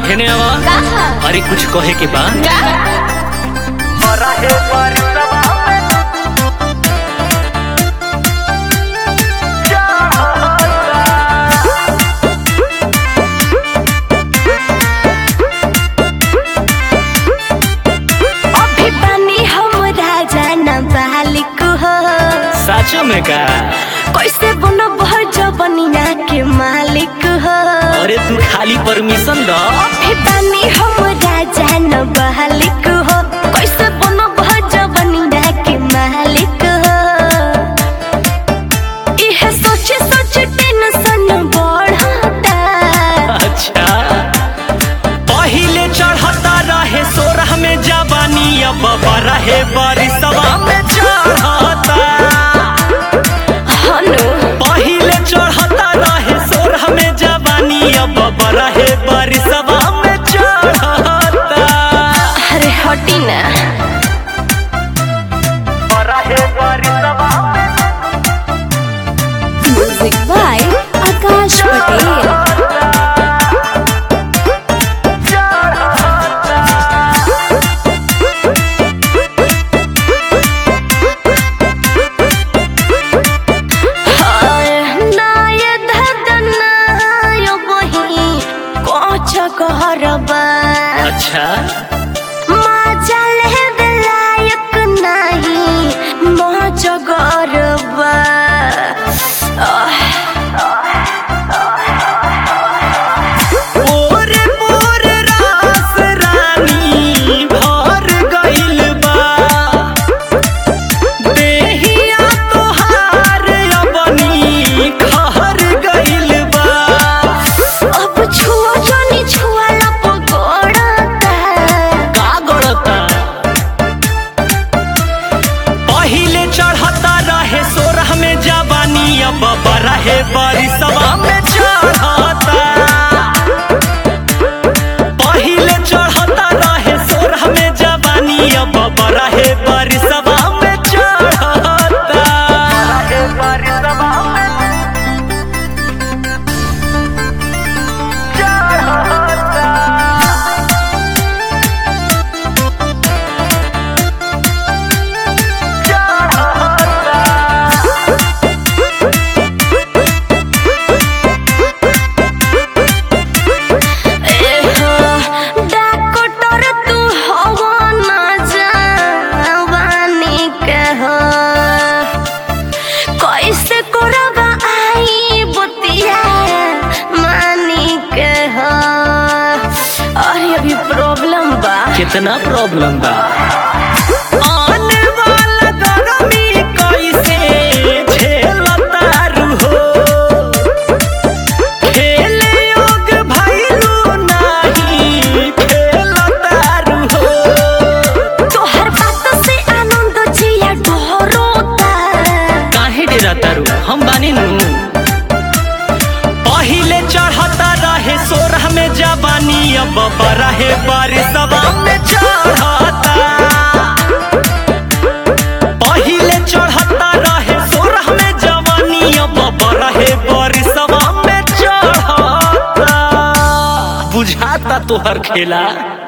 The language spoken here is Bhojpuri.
हेने आवा कहा अरे कुछ कहे के बा अभी पानी हम राजा न बालिक हो साचो में का कैसे बनो जबनिया के मालिक हो अरे तू खाली परमिशन द अभी पानी हम राजा न बालिक हो कैसे बनो जबनिया के मालिक हो इहे सोचे सोचे टेंशन बढ़ता अच्छा पहिले चढ़ता रहे सोरह में जवानी अब रहे बरिसवा में चढ़ता हनु पहिले चढ़ता रहे सोरह में जवानी अब रहे बरिसवा में चढ़ता अरे हटी ना रहे बरिसवा में म्यूजिक बाय आकाश पटेल कहरबा अच्छा मजा ले लायक नहीं मज गरबा ओरे मोरे रास रानी भर गइल बा देहिया तोहार अबनी खहर गइल बा अब छुआ जानी छुआ पकड़ता का गड़ता पहिले चढ़ता रहे सोरह में जवानी अब रहे बरिसवा में चढ़ता पहिले चढ़ता रहे सोरह में जवानी अब रहे बरिसवा में चढ़ता रहे बरिसवा में डॉक्टर तू हवा न जवानी के हो कैसे करब आई बतिया मानी के हो अरे अभी प्रॉब्लम बा कितना प्रॉब्लम बा आने वाला गरमी कैसे झेलतारू हो खेले योग भइलू नाही खेलतारू हो तोहर बात से आनंद जिया ढोरोता काहे डरातारू हम बानी नु पहिले चढ़ता रहे सोरह में जवानी अब रहे बारिसवा में चढ़ता पहिले चढ़ता रहे सोरह में जवानी अब रहे बारिसवा में चढ़ता बुझाता तोहर खेला